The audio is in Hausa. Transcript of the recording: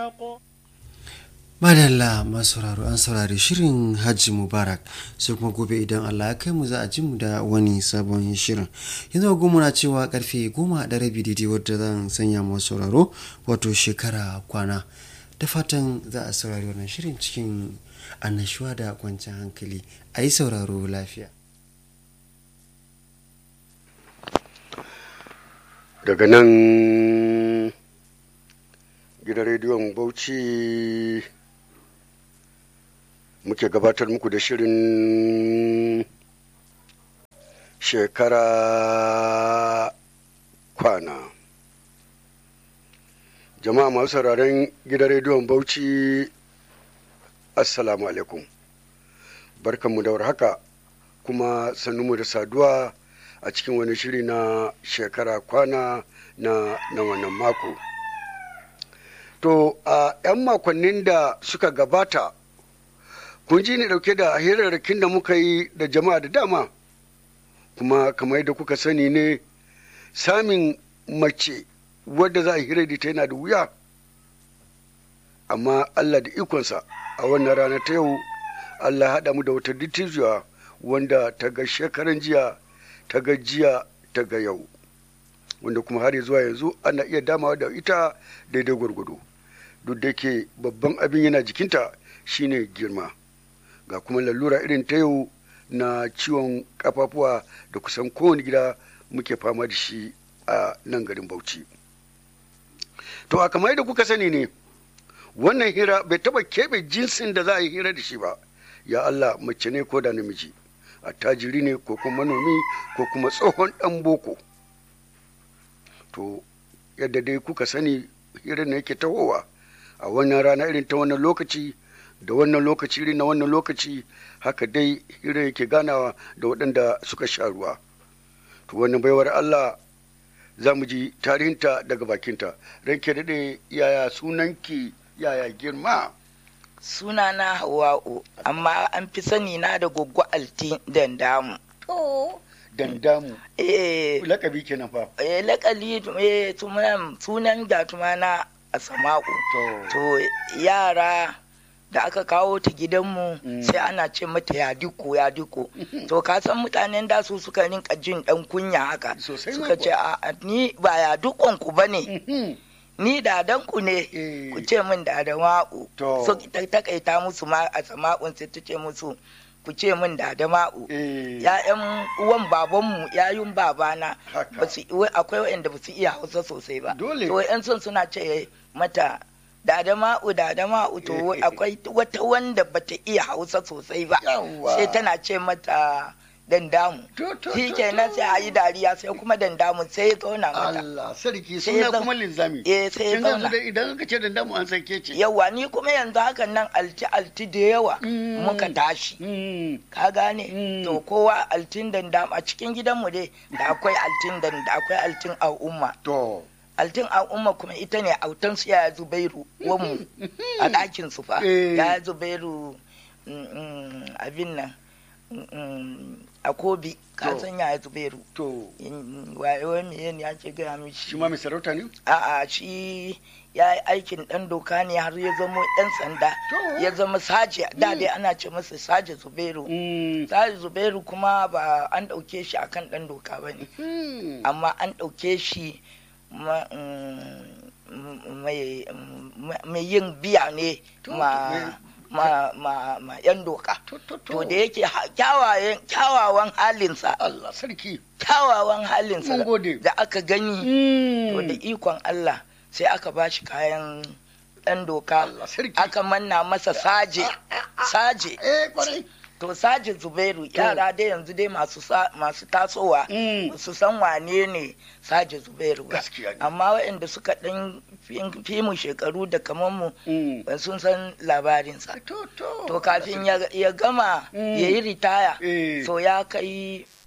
madalla masu sauraro an saurari shirin hajji mubarak sai kuma gobe idan allah ya kai mu za a ji mu da wani sabon shirin yanzu goma na cewa karfe goma da rabi daidai wadda zan sanya masu sauraro wato shekara kwana da fatan za a saurari wannan shirin cikin annashuwa da kwanciyar hankali a yi sauraro lafiya daga nan gidan rediyon bauchi muke gabatar muku da shirin shekara kwana jama'a masu sauraron gidan rediyon bauchi assalamu alaikum barkanmu da haka kuma sannunmu da saduwa a cikin wani shiri na shekara kwana na, na wannan mako to a 'yan makonnin da suka gabata kun ji ni dauke da hirarrakin da muka yi da jama'a da dama kuma kamar yadda kuka sani ne samin mace wadda za a hira da ta yana da wuya amma allah da ikonsa a wannan rana ta yau allah haɗa mu da wata dittijuwa wanda ta ga shekaran jiya ta ga jiya ta ga yau wanda kuma har zuwa yanzu ana iya damawa da ita daidai gwargwado duk da ke babban abin yana jikinta shine girma ga kuma lalura irin ta yau na ciwon kafafuwa da kusan kowane gida muke fama da shi a nan garin bauchi to a kamar yadda kuka sani ne wannan hira bai taba keɓe jinsin da za a yi hira da shi ba ya allah mace ne ko da namiji attajiri ne ko kuma manomi ko kuma tsohon ɗan boko to yadda dai kuka sani hirar na yake tahowa a wannan rana irin ta wannan lokaci da wannan lokaci irin na wannan lokaci haka dai hirar yake ganawa da waɗanda suka sha ruwa to wannan baiwar allah za mu ji tarihinta daga bakinta ranke daɗe yaya sunanki yaya girma sunana hawa'u amma an fi sani na da goggo alti dandamu dandamu eh lakabi kenan fa eh lakali eh sunan sunan gatuma na asama'u to yara da aka kawo ta gidanmu sai ana ce mata ya diko ya diko to ka san mutanen da su suka rinka jin dan kunya haka suka ce a ni ba ya dukon ku bane ni dadan ku ne ku ce min dadan wa'u so ta takaita musu ma a sama'un sai ta ce musu ku ce min da ma'u ya'yan uwan babanmu yayun babana akwai wa'anda ba su iya hausa sosai ba to yan son suna ce mata da ma'u da ma'u to akwai wata wanda bata iya hausa sosai ba sai tana ce mata dandamu shi kenan sai a yi dariya sai kuma dandamu sai ya zauna mata Allah sarki suna kuma linzami eh sai ya zauna idan aka ce dandamu an san ce yawa ni kuma yanzu hakan nan alti alti da yawa muka tashi ka gane to kowa altin dandamu a cikin gidanmu dai da akwai altin da akwai altin al'umma to altin al'umma kuma ita ne autan su ya zubairu wanmu a ɗakin su fa ya zubairu abin nan a kobi ka san ya zubairu to wayewa me ne ake gaya mishi shi ma mai sarauta ne a'a shi ya yi aikin dan doka ne har ya zama dan sanda ya zama saje da dai ana ce masa saje zubairu saje zubairu kuma ba an ɗauke shi akan dan doka ba ne amma an ɗauke shi mai yin biya ne ma ma ma ma yan doka to da yake kyawawan halinsa Allah sarki kyawawan halinsa da aka gani to da mm. ikon Allah sai aka ba shi kayan ɗan doka aka manna masa saje saje eh kwarai to saje zubairu yara dai yanzu dai masu masu tasowa su san wane ne saje zubairu ba amma waɗanda suka ɗan fi mu shekaru da kamar mu sun san labarinsa to kafin ya gama ya yi ritaya so ya kai